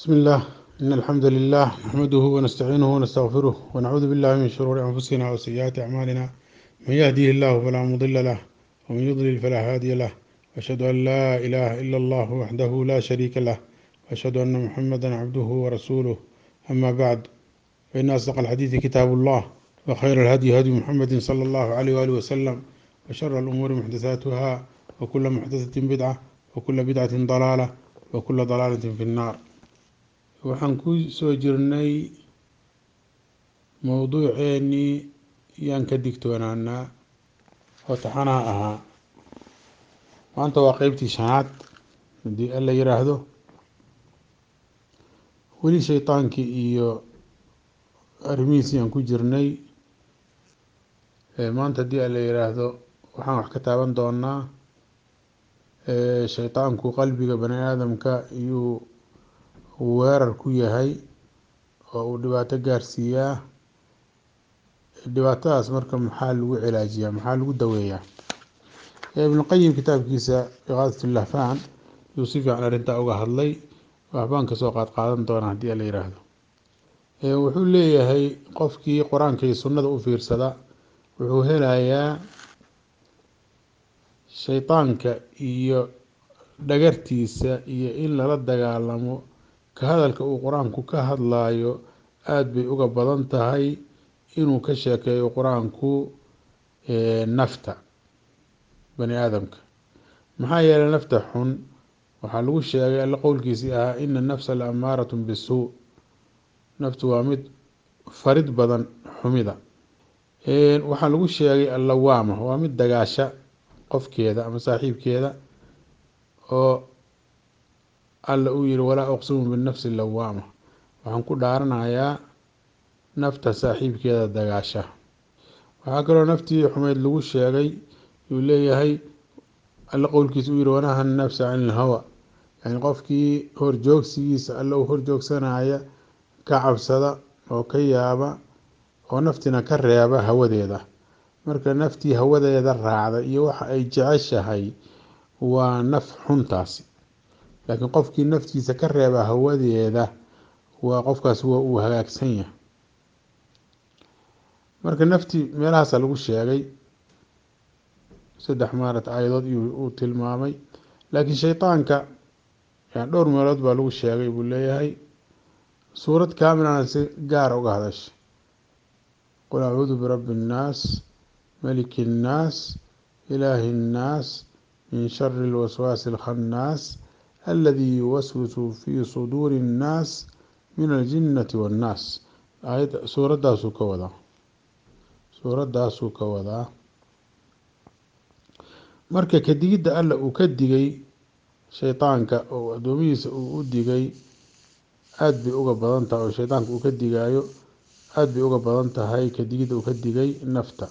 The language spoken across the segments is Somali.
بسم الله إن الحمد لله نحمده ونستعينه ونستغفره ونعوذ بالله من شرور أنفسنا وسيئات أعمالنا من يهديه الله فلا مضل له ومن يضلل فلا هادي له وأشهد أن لا إله إلا الله وحده لا شريك له وأشهد أن محمدا عبده ورسوله أما بعد فإن أصدق الحديث كتاب الله وخير الهدي هدي محمد صلى الله عليه وآله وسلم وشر الأمور محدثاتها وكل محدثة بدعة وكل بدعة ضلالة وكل ضلالة في النار waxaan ku soo jirnay mowduuceennii yaan ka digtoonaanaa oo taxanaha ahaa maanta waa qeybtii shanaad haddii alla yiraahdo weli shaydaankii iyo arrimihiisii aan ku jirnay maanta haddii alla yiraahdo waxaan wax ka taaban doonaa shaydaanku qalbiga bani aadamka iyuu weerar ku yahay oo uu dhibaato gaarsiiyaa dhibaatadaas marka maxaa lagu cilaajiyaa maxaa lagu daweeyaa ibnuqayim kitaabkiisa iqaadatulahfaan yuu si fiican arrintaa uga hadlay waxbaan kasoo qaad qaadan doonaa haddii ala yiraahdo wuxuu leeyahay qofkii qur-aanka iyo sunnada u fiirsada wuxuu helayaa shaydaanka iyo dhagartiisa iyo in lala dagaalamo ka hadalka uu qur-aanku ka hadlayo aada bay uga badan tahay inuu ka sheekeeyo qur-aanku nafta bani aadamka maxaa yeelay nafta xun waxaa lagu sheegay alla qowlkiisii ahaa ina nafsa la amaaratun bisuu naftu waa mid farid badan xumida waxaa lagu sheegay allawaama waa mid dagaasha qofkeeda ama saaxiibkeeda oo alla uu yihi walaa uqsimu binafsi lawaama waxaan ku dhaaranayaa nafta saaxiibkeeda dagaasha waxaa kaloo naftii xumeyd lagu sheegay yuu leeyahay alla qowlkiisa uu yihi wanaha nafsa can ilhawa yani qofkii horjoogsigiisa alla uu horjoogsanaya ka cabsada oo ka yaaba oo naftina ka reeba hawadeeda marka naftii hawadeeda raacda iyo waxa ay jeceshahay waa naf xuntaasi laakiin qofkii naftiisa ka reeba hawadeeda waa qofkaas waa uu hagaagsan yahay marka naftii meelahaasa lagu sheegay saddex maarata aayadood uu tilmaamay laakiin shaydaanka dhowr meelood baa lagu sheegay buu leeyahay suurad kaamilana si gaara uga hadashay qul acuudu birabbi innaas maliki innaas ilaahi innaas min shari lwaswaasi alkhannaas aladi yuwaswisu fi suduuri innaas min aljinnati wannaas aayad suuradaasuu ka wadaa suuradaasuu ka wadaa marka kadigidda alla uu ka digay shaydaanka oo addoomihiisa uu u digay aada bay uga badan tahay oo shaydaanka uu ka digaayo aada bay uga badan tahay kadigidda uu ka digay nafta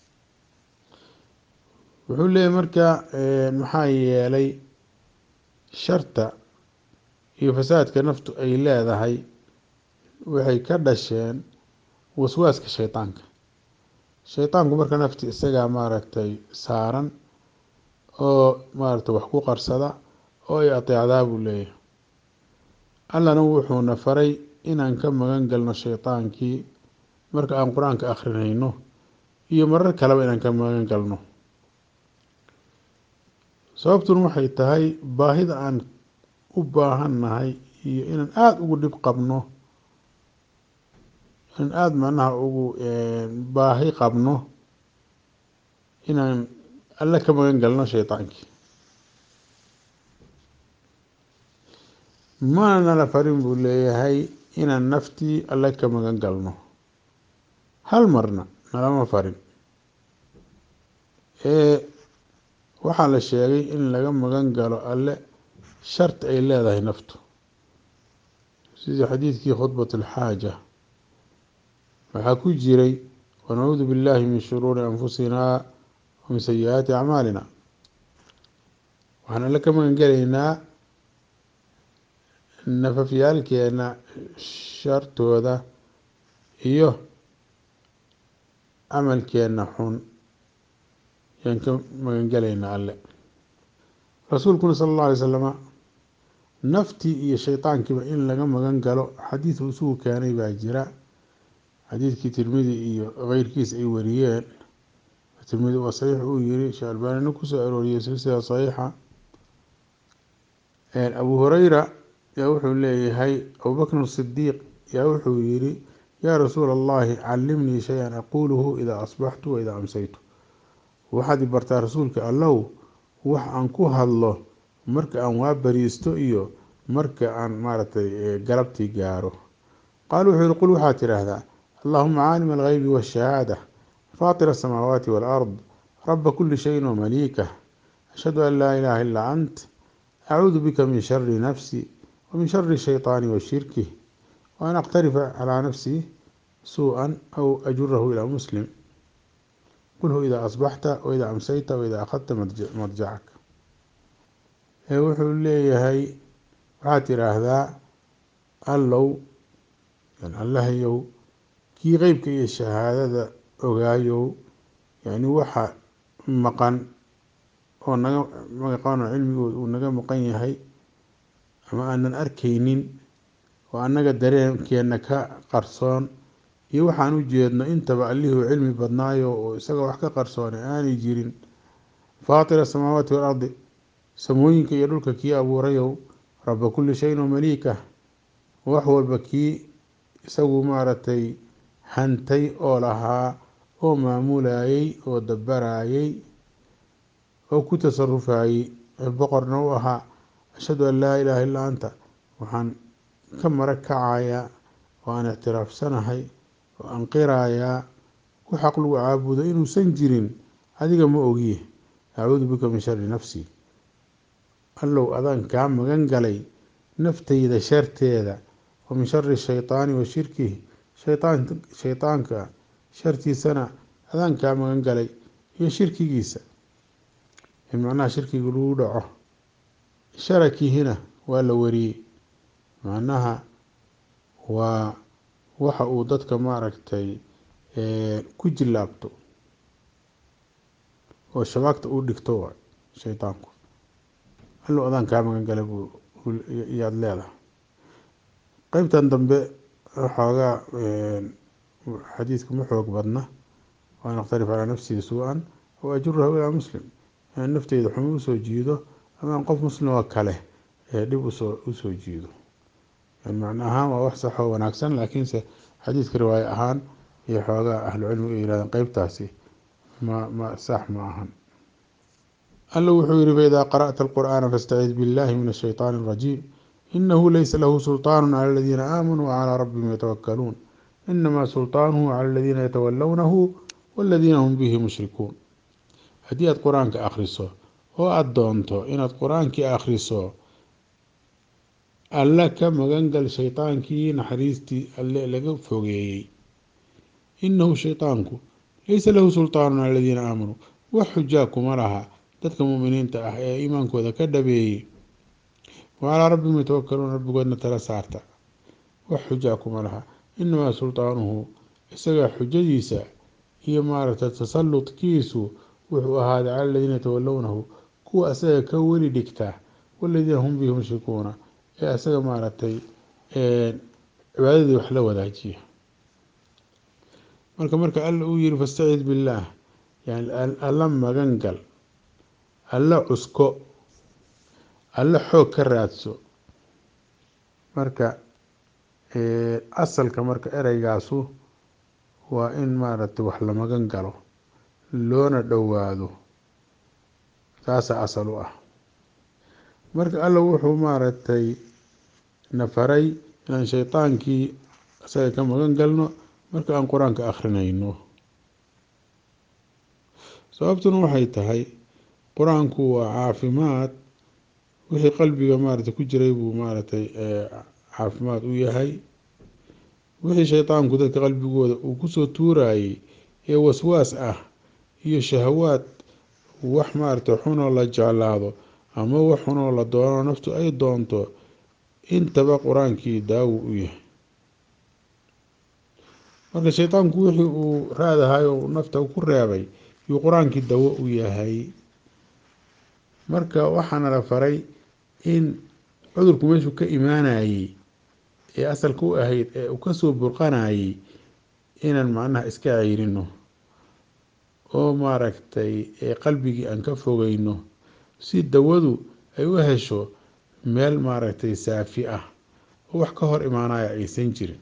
wuxuu leeyahy marka maxaa yeelay sharta iyo fasaadka naftu ay leedahay waxay ka dhasheen waswaaska shaydaanka shaydaanku marka nafti isagaa maaragtay saaran oo maaragtay wax ku qarsada oo ay ateecdaa buu leeyahay allana wuxuuna faray inaan ka magan galno shaydaankii marka aan qur-aanka akhrinayno iyo marar kaleba inaan ka magan galno sababtuna waxay tahay baahida aan u baahannahay iyo inaan aada ugu dhib qabno inaan aada macnaha ugu baahi qabno inaan alle ka magan galno shaydaankii mana nala farin buu leeyahay inaan naftii alle ka magan galno hal marna nalama farin waxaa la sheegay in laga magan galo alle sharti ay leedahay naftu sidii xadiidkii khudbat alxaaja waxaa ku jiray wanacuudu billahi min shuruuri anfusinaa wa min sayi-aati acmaalina waxaan alle ka magan gelaynaa nafafyaalkeena shartooda iyo camalkeena xun yaan ka magan gelaynaa alle rasuulkuna sala allahu alay slama naftii iyo shaydaankiiba in laga magan galo xadiid uu isugu keenay baa jira xadiidkii tirmidi iyo keyrkiis ay wariyeen tirmidi waa saxiix uu yiri sheekh albaanina kusoo arooriyey silsila saxiixa abu hureyra yaa wuxuu leeyahay abubakr sidiiq yaa wuxuu yiri yaa rasuula allahi calimnii shay-an aquuluhu idaa asbaxtu wa idaa amsaytu waxaad i bartaa rasuulka allow wax aan ku hadlo marka aan waa bariisto iyo marka aan maaragtay galabtii gaaro qaal wuxuu yihi qul waxaad tidhaahdaa allahuma caalim algeybi waashahaada faatir asamaawaati waalard raba kuli shayin wamaliikah ashhadu an laa ilaaha illaa ant acuudu bika min shari nafsi wamin shari shayطaani wa shirkih waan aqtarifa calaa nafsii suu-an aw ajurahu ilaa muslim qulhu idaa asbaxta waidaa amsayta waidaa akhadta marjacak wuxuu leeyahay waxaad tidhaahdaa allow allahayow kii qeybka iyo shahaadada ogaayow yani waxa maqan oo naga maqan oo cilmigood uu naga maqan yahay ama aanan arkaynin oo annaga dareenkeena ka qarsoon iyo waxaan u jeedno intaba allihuu cilmi badnaayo oo isaga wax ka qarsoonay aanay jirin faatira asamaawaati waalardi samooyinka iyo dhulka kii abuurayow raba kulli shayin wamaliikah wax walba kii isagu maaragtay hantay oo lahaa oo maamulayay oo dabarayay oo ku tasarufayey boqorna u ahaa ashhadu an laa ilaaha illaa anta waxaan ka marag kacayaa oo aan ictiraafsanahay oo aan qirayaa ku xaq lagu caabudo inuusan jirin adiga ma ogiye acuudu bika min shari nafsi allow adaan kaa magan galay naftayda sharteeda wa min shari shaytaani wa shirkih shaytaan shaytaanka shartiisana adaan kaa magan galay iyo shirkigiisa in macnaha shirkiga lagu dhaco sharakihina waa la wariyey macnaha waa waxa uu dadka maaragtay ku jilaabto oo shabaagta u dhigto waay shaydaanku allow adaan kaa magan galay buu yaad leedahay qeybtan dambe xoogaa xadiidka ma xoog badna waan akhtarif calaa nafsii suu-an aw ajurahu ilaa muslim inaan nafteyda xumo usoo jiido ama aan qof muslim oo kale ee dhib usoo usoo jiido macno ahaan waa wax sax oo wanaagsan laakiinse xadiidka riwaayo ahaan iyo xoogaa ahlucilmigu ay yihahdeen qeybtaasi ma ma sax ma ahan alla wuxuu yihi faidaa qara'ta alqur'aana fastacid billahi min ashayطaani alrajiim inahu laysa lahu sulطaanu cala aladiina aamanuu wcalaa rabbihim yatawakaluun inamaa sulطaanuhu cala aladiina yatawalawnahu waladiina hum bihi mushrikuun haddii aada qur-aanka akhriso oo aada doonto inaad qur-aankii akhriso alla ka magangal shaydaankii naxariistii alle laga fogeeyey inahu shaydaanku laysa lahu sulطaanu cala aladiina aamanuu wax xujaa kuma laha dadka muminiinta ah ee iimaankooda ka dhabeeyey wacalaa rabbihim yatawakaluun rabbigoodna tala saarta wax xujaa kuma laha inamaa sulطaanuhu isaga xujadiisa iyo maaragtay tasaludkiisu wuxuu ahaaday cala aladiina yatawalownahu kuwa asaga ka weli dhigta waladiina hum bihi mushrikuuna ee asaga maaragtay cibaadadii wax la wadaajiya marka marka alla uu yihi fastacid billaah yani alla magan gal alla cusko alla xoog ka raadso marka asalka marka ereygaasu waa in maaragtay wax la magan galo loona dhowaado taasaa asal u ah marka alla wuxuu maaragtay na faray inaan shaydaankii isaga ka magan galno marka aan qur-aanka akhrinayno sababtuna waxay tahay qur-aanku waa caafimaad wixii qalbiga maaragtay ku jiray buu maaragtay caafimaad u yahay wixii shaydaanku dadka qalbigooda uu kusoo tuurayey ee waswaas ah iyo shahawaad wax maaragtay xunoo la jeclaado ama wax xunoo la doono naftu ay doonto intaba qur-aankii daawo u yahay marka shaydaanku wixii uu raadahay oo nafta ku reebay yuu qur-aankii dawo u yahay marka waxaana la faray in cudurku meeshuu ka imaanayey ee asalka u ahayd ee uu kasoo burqanayey inaan macnaha iska ceyrino oo maaragtay qalbigii aan ka fogeyno si dawadu ay u hesho meel maaragtay saafi ah oo wax ka hor imaanaya aysan jirin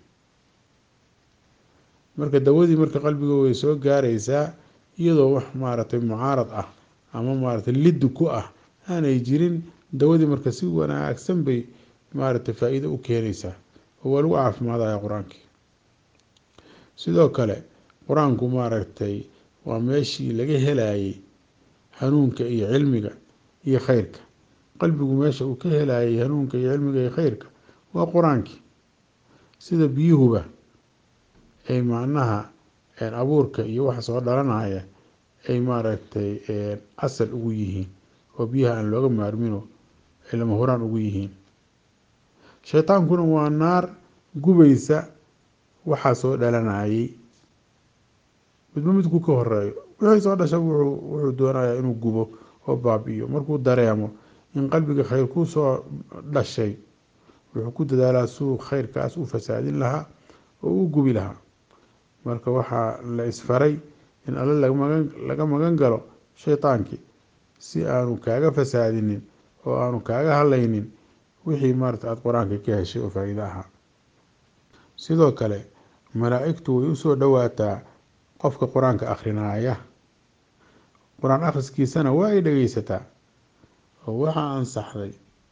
marka dawadii marka qalbiga way soo gaaraysaa iyadoo wax maaragtay mucaarad ah ama maaragtay liddi ku ah aanay jirin dawadii marka si wanaagsan bay maaragtay faa-iido u keenaysaa oo waa lagu caafimaadaya qur-aankii sidoo kale qur-aanku maaragtay waa meeshii laga helayay hanuunka iyo cilmiga iyo kheyrka qalbigu meesha uu ka helayay hanuunka iyo cilmiga iyo kheyrka waa qur-aankii sida biyuhuba ay macnaha abuurka iyo waxa soo dhalanaya ay maaragtay asal ugu yihiin oo biyaha aan looga maarmino ay lama horaan ugu yihiin shaytaankuna waa naar gubaysa waxaa soo dhalanayay midba midku ka horeeyo wixii soo dhasha wuxuu doonayaa inuu gubo oo baabi'iyo markuu dareemo in qalbiga khayr ku soo dhashay wuxuu ku dadaalaa suu kheyrkaas u fasaadin lahaa oo u gubi lahaa marka waxaa la isfaray in alle laga magan galo shaytaankii si aanu kaaga fasaadinin oo aanu kaaga hadlaynin wixii maarata aada qur-aanka ka heshay oo faa-iido ahaa sidoo kale malaa-igtu way usoo dhowaataa qofka qur-aanka akhrinaaya qur-aan akhriskiisana waa ay dhegeysataa oo waxaa ansaxday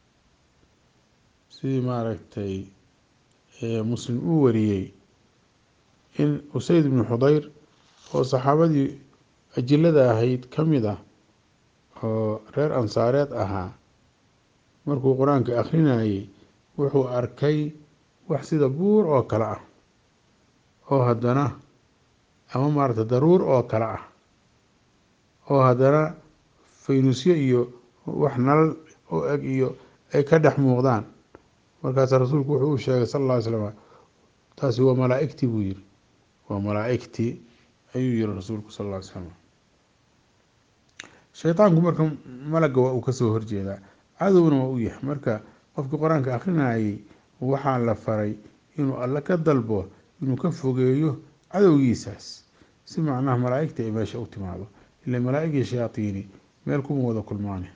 sidii maaragtay muslim uu wariyey in usayd ibnu xudeyr oo saxaabadii ajilada ahayd ka mid ah oo reer ansaareed ahaa markuu qur-aanka akhrinayey wuxuu arkay wax sida buur oo kale ah oo haddana ama maarata daruur oo kale ah oo haddana faynusyo iyo wax nalal oo eg iyo ay ka dhex muuqdaan markaasa rasuulku wuxuu u sheegay sal alla ly slam taasi waa malaa-igtii buu yiri waa malaa-igtii ayuu yiri rasuulku sal alla ly slam shaytaanku marka malaga waa uu kasoo horjeedaa cadowna waa u yahay marka qofkii qur-aanka akhrinayay waxaa la faray inuu alle ka dalbo inuu ka fogeeyo cadowgiisaas si macnaha malaa-igta ay meesha u timaado ila malaa-igii shayaatiini meel kuma wada kulmaane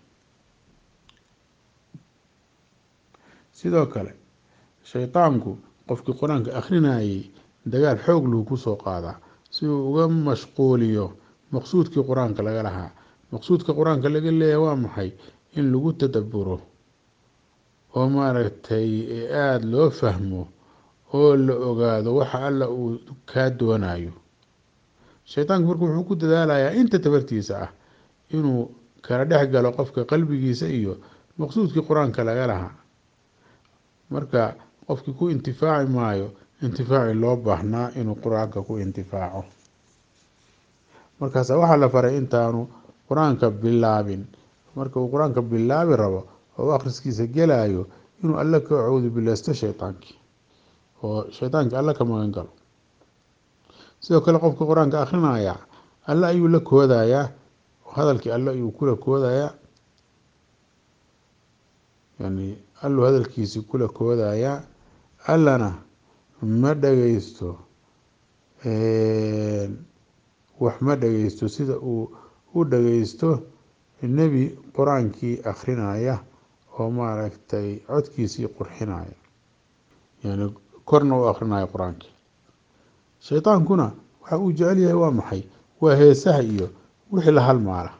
sidoo kale shaytaanku qofkii qur-aanka akhrinayay dagaal xoog lahu kusoo qaadaa si uu uga mashquuliyo maqsuudkii qur-aanka laga lahaa maqsuudka qur-aanka laga leeyahay waa maxay in lagu tadaburo oo maaragtay aada loo fahmo oo la ogaado waxa alla uu kaa doonayo shaytaanku marka wuxuu ku dadaalayaa inta tabartiisa ah inuu kala dhex galo qofka qalbigiisa iyo maqsuudkii qur-aanka laga lahaa marka qofkii ku intifaaci maayo intifaaci loo baahnaa inuu qur-aanka ku intifaaco markaasa waxaa la faray intaanu qur-aanka bilaabin marka uu qur-aanka bilaabi rabo oo akhriskiisa gelayo inuu alle ka cawdu bileysto shaytaankii oo shaytaankii alle ka magan galo sidoo kale qofka qur-aanka akhrinaya alle ayuu la koodayaa hadalkii alle ayuu kula koodayaa yani alluu hadalkiisii kula koodayaa allana ma dhageysto wax ma dhageysto sida uu u dhageysto nebi qur-aankii akhrinaya oo maaragtay codkiisii qurxinaya yani korna u akrinaya qur-aankii shaytaankuna waxa uu jecel yahay waa maxay waa heesaha iyo wixii la halmaala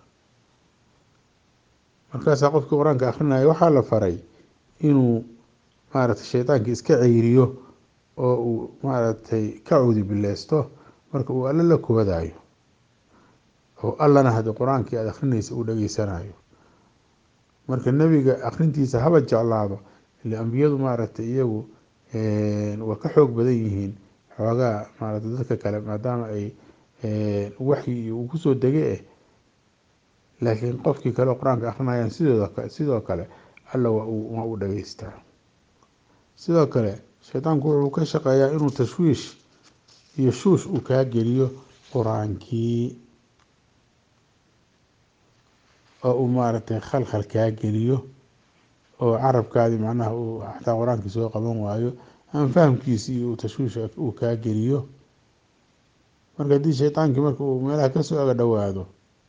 markaasaa qofkii qur-aanka akhrinaya waxaa la faray inuu maaragtay shaytaankii iska ceyriyo oo uu maaragtay ka cudi bileysto marka uu alle la koodaayo oo allana haddii qur-aankii aada akhrinaysa uu dhageysanayo marka nebiga akhrintiisa haba jeclaado ile ambiyadu maaragtay iyagu waa ka xoog badan yihiin xoogaa maaragtay dadka kale maadaama ay waxyi uu kusoo dege eh laakiin qofkii kale oo qur-aanka akhrinayaan sidooda sidoo kale alla waa uu waa u dhageystaa sidoo kale shaytaanku wuxuu ka shaqeeyaa inuu tashwiish iyo shuush uu kaa geliyo qur-aankii oo uu maaragtay khalkhal kaa geliyo oo carabkaadii macnaha uu xataa qur-aankii soo qaban waayo ama fahamkiisii uu tashwiisha uu kaa geliyo marka haddii shaydaankii marka uu meelaha kasoo aga dhowaado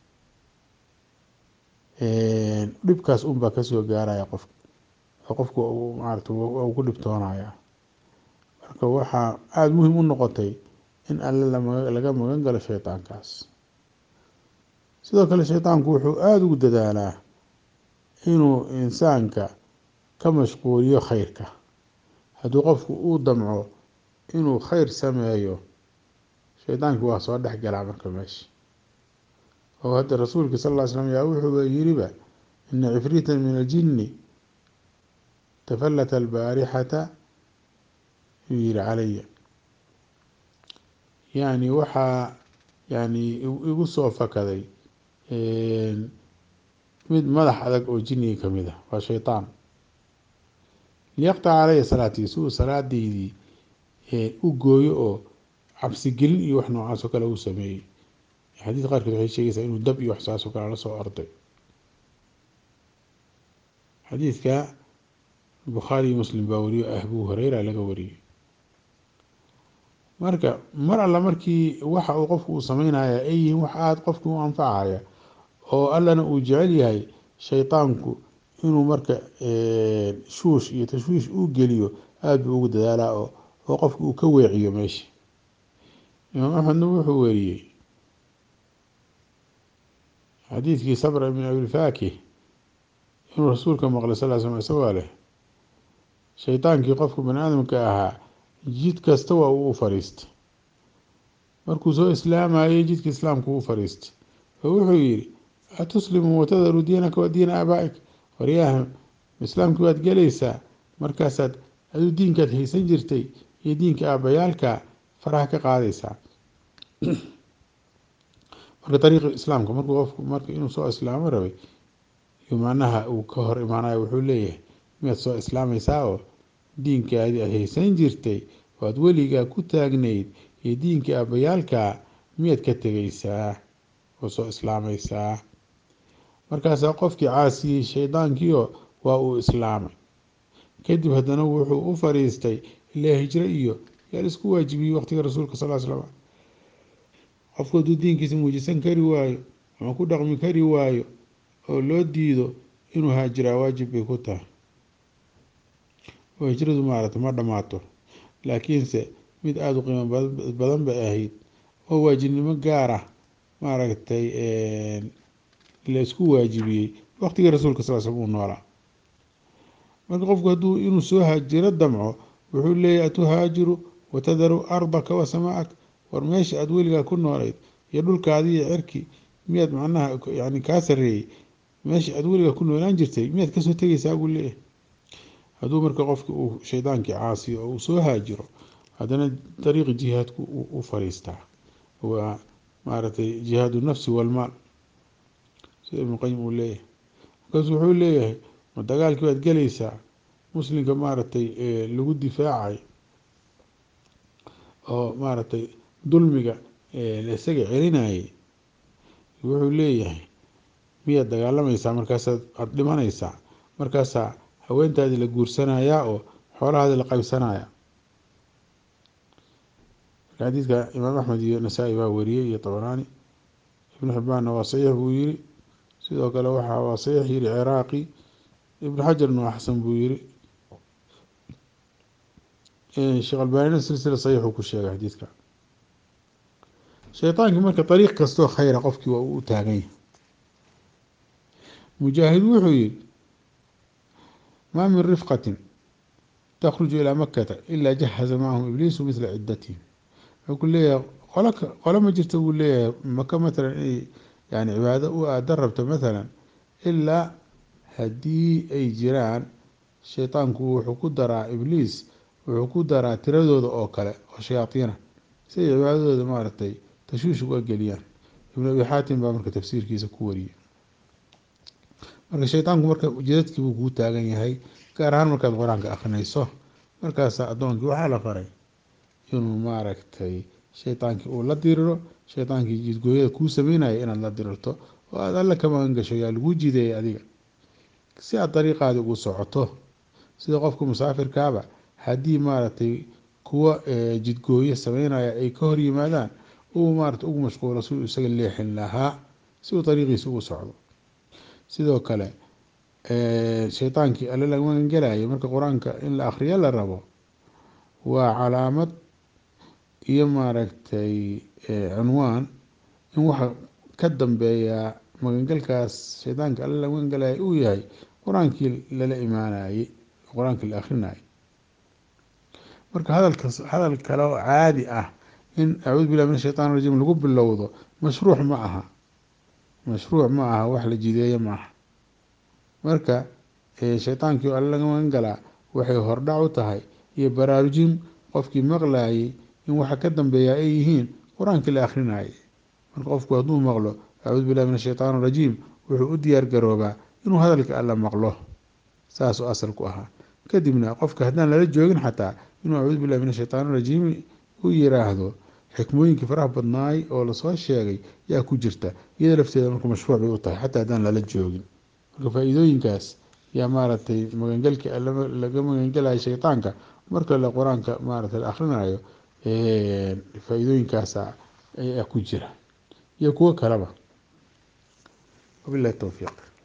dhibkaas unbaa kasoo gaaraya qofka oo qofku maarata uu ku dhibtoonaya marka waxaa aada muhim u noqotay in alle laga magan galo shaydaankaas sidoo kale shaydaanku wuxuu aada ugu dadaalaa inuu insaanka ka mashquuliyo khayrka hadduu qofku uu damco inuu khayr sameeyo shaydaankii waa soo dhex galaa marka meesha oo hadda rasuulka sal ll ly slam yaa wuxuuba yiriba ina cifriita min aljinni tafallata albaarixata yuu yihi calaya yani waxaa yani igu soo fakaday mid madax adag oo jinniga kamid ah waa shaydaan liyaqtaca calaya salaatii si uu salaadeydii u gooyo oo cabsigelin iyo wax noocaas oo kale uu sameeyey xadiis qaarkood waxay sheegaysaa inuu dab iyo wax saas oo kale la soo orday xadiidka bukhaari iyo muslim baa wariyo abu hureyra laga wariyey marka mar alla markii waxa uu qofku uu sameynaya ay yihiin wax aada qofki u anfacaya oo allana uu jecel yahay shaydaanku inuu marka shuush iyo tashwiish uu geliyo aada buu ugu dadaalaa oo oo qofki uu ka weeciyo meesha imaam axmedna wuxuu weriyey xadiidkii sabra ibn abilfaakih inuu rasuulka maqlay sal l slam isagoo leh shaydaankii qofka bani aadamka ahaa jid kasta waa uu u fariistay markuu soo islaamayay jidka islaamku u fariistay oo wuxuu yihi atuslimu watadaru diinaka wa diina aabaa-ik waryahan islaamkii waad gelaysaa markaasaad aduu diinkaad haysan jirtay iyo diinka aabayaalka faraha ka qaadaysaa marka ariiqi islaamka markuu qofku marka inuu soo islaamo rabay iyo macnaha uu ka hor imaanayo wuxuu leeyahay miyaad soo islaamaysaa oo diinkaadii aad haysan jirtay oo aad weligaa ku taagnayd iyo diinka aabayaalka miyaad ka tegaysaa oo soo islaamaysaa markaasaa qofkii caasiyey shaydaankiio waa uu islaamay kadib haddana wuxuu u fariistay ilaa hijro iyo yaa laisku waajibiyey waqtiga rasuulka sal l slam qofku hadduu diinkiisa muujisan kari waayo ama ku dhaqmi kari waayo oo loo diido inuu haajiraa waajib bay ku tahay oo hijradu maarata ma dhammaato laakiinse mid aada u qiimo badan bay ahayd oo waajibnimo gaar ah maaragtay la isku waajibiyey waqtigii rasuulka sal slm uu noolaa marka qofku hadduu inuu soo haajiro damco wuxuu leeyahy atuhaajiru watadaru ardaka wa samaak war meesha aada weligaa ku noolayd iyo dhulkaadi iyo cirki miyaad macnaha yani kaa sareeyey meesha aada weligaa ku noolaan jirtay miyaad kasoo tegaysaa buu leeyahay hadduu marka qofki uu shaydaankii caasiyo oo uu soo haajiro haddana dariiqi jihaadku u fariistaa waa maaragtay jihaadu nafsi walmaal sida ibnu qayim uu leeyahay markaasu wuxuu leeyahay ma dagaalkii waad gelaysaa muslimka maaragtay lagu difaacay oo maaragtay dulmiga laisaga celinayay wuxuu leeyahay miyaad dagaalamaysaa markaasaad aada dhimanaysaa markaasaa haweentaadii la guursanayaa oo xoolahaadii la qaybsanaya marka xadiidka imaam axmed iyo nasaa-i baa wariyey iyo tabaraani ibnu xibbaanna waa saxiix buu yiri sidoo kale waxaa waa saxiix yiri ciraaqi ibnu xajarna waa xasan buu yiri sheekh albaanina silsila saxiixuu ku sheegay xadiidka shaydaankii marka dariiq kastoo khayra qofkii waa uu u taagan yahay mujaahid wuxuu yihi maa min rifqatin takhruju ilaa makata ilaa jahaza macahum ibliisu mithla cidatihim wuxuu ku leeyahay qolo qolo ma jirta buu leeyahay maka matalan inay yani cibaado u aada rabto mathalan ilaa haddii ay jiraan shaydaanku wuxuu ku daraa ibliis wuxuu ku daraa tiradooda oo kale oo shayaadiina si ay cibaadadooda maaragtay tashwiish uga geliyaan ibnu abi xaatim baa marka tafsiirkiisa ku wariyay marka shaydaanku marka jidadkii buu kuu taagan yahay gaar ahaan markaad qur-aanka akrinayso markaasaa addoonkii waxaa la faray inuu maaragtay shaydaankii uu la diriro shaydaankii jidgooyada kuu sameynaya inaad la dirirto oo aada alla ka magan gasho yaa laguu jideeyay adiga si aad dariiqaadi ugu socoto sida qofka musaafirkaaba haddii maaragtay kuwa jidgooyo sameynaya ay ka hor yimaadaan uu maarata ugu mashquulo si uu isaga leexin lahaa si uu dariiqiisa ugu socdo sidoo kale shaydaankii alle laga magangelayo marka qur-aanka in la akhriyo la rabo waa calaamad iyo maaragtay cunwaan in waxa ka dambeeya magangelkaas shaydaanka alle laga magangelaya uu yahay qur-aankii lala imaanayey qur-aankii la akrinayay marka hadalkas hadal kale oo caadi ah in acuudu billahi min ashaytaan rajiim lagu bilowdo mashruuc ma aha mashruuc ma aha wax la jideeyo ma aha marka shaydaankii oo alle laga magan galaa waxay hordhac u tahay iyo baraarujin qofkii maqlayay in waxa ka dambeeya ay yihiin qur-aankii la akrinayay marka qofku hadduu maqlo acuudu billahi min ashaytaan rajiim wuxuu u diyaar garoobaa inuu hadalka alle maqlo saasuu asalku ahaa kadibna qofka haddaan lala joogin xataa inuu acuudu billahi min ashaytaan rajiim u yiraahdo xikmooyinkii faraha badnaay oo lasoo sheegay yaa ku jirta iyada lafteeda marka mashruuc bay u tahay xataa haddaan lala joogin marka faa-iidooyinkaas yaa maaragtay magangelka laga magangelayo shaytaanka marka le qur-aanka maaragtay la akhrinayo faa-iidooyinkaasa ayaa ku jira iyo kuwo kaleba wabillahi towfiiq